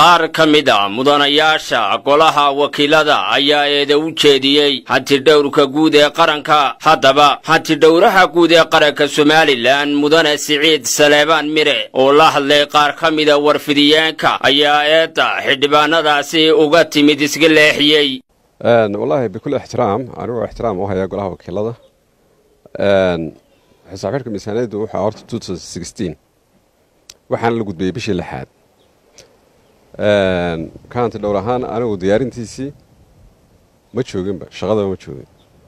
qaar ka mid a mudanayaasha golaha wakiilada ayaa eeda u jeediyey hantidhowrka guud ee qaranka haddaba hantidhowraha guud ee qaranka somalilan mudane siciid saleebaan mire oo la hadlay qaar ka mida warfidiyeenka ayaa eedda xildhibaanadaasi uga timid iska leexiyey wallaahi bikul ixtiraam anigoo ixtiraam u haya golaha wakiilada xisaab xidhka miisaaniyaddu waxaa horta waxaana la gudbiyey bishii lixaad ka hanti dhowr ahaan anigu diyaarintiisii ma jooginba shaqadaba ma joogin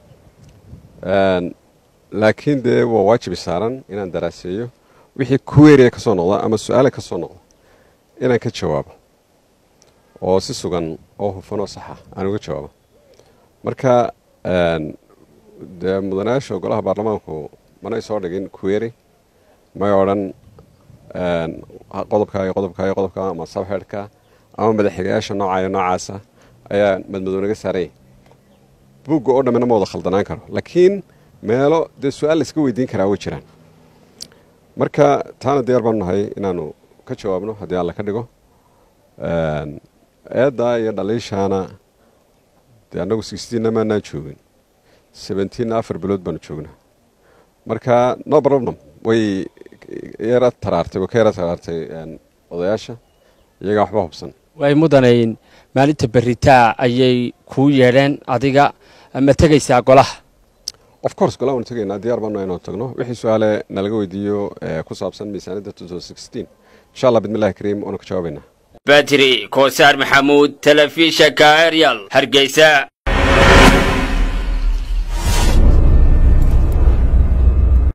laakiin dee waa waajibi saaran inaan daraaseeyo wixii kuweeriya ka soo noqda ama su-aale ka soo noqda inaan ka jawaabo oo si sugan oo hufan oo saxa aan uga jawaabo marka dee mudanayaasha golaha baarlamaanku manay soo dhigin kuweeri may odhan qodobka iyo qodobka iyo qodobka ama sabxeedhka ama madaxxigayaasha nooca iyo noocaasa ayaa madmadow naga saaranya buugga oo dhammina ma wada khaldanaan karo laakiin meelo dee su-aal layska weydiin karaa way jiraan marka taana diyaar baanu nahay inaanu ka jawaabno haddii alla ka dhigo eeddaa iyo dhaliishaana dee annagu sixtiinna maanaan joogin sebentiinna afar bilood baanu joognaa marka no problem way yara taraartay way ka yara taraartay odayaasha iyagaa waxba hubsan way mudanayn maalinta beritaa ayay kuu yeedheen adiga ma tegaysaa golaha of course golaha waanu tegaynaa diyaar baanu inaanu tagno wixii su-aale nalaga weydiiyo ku saabsan miisaaniyadda insha allah bidmillahi kariim waanu ka jawaabaynaa badri koosaar maxamuud telefishanka eryal hargeysa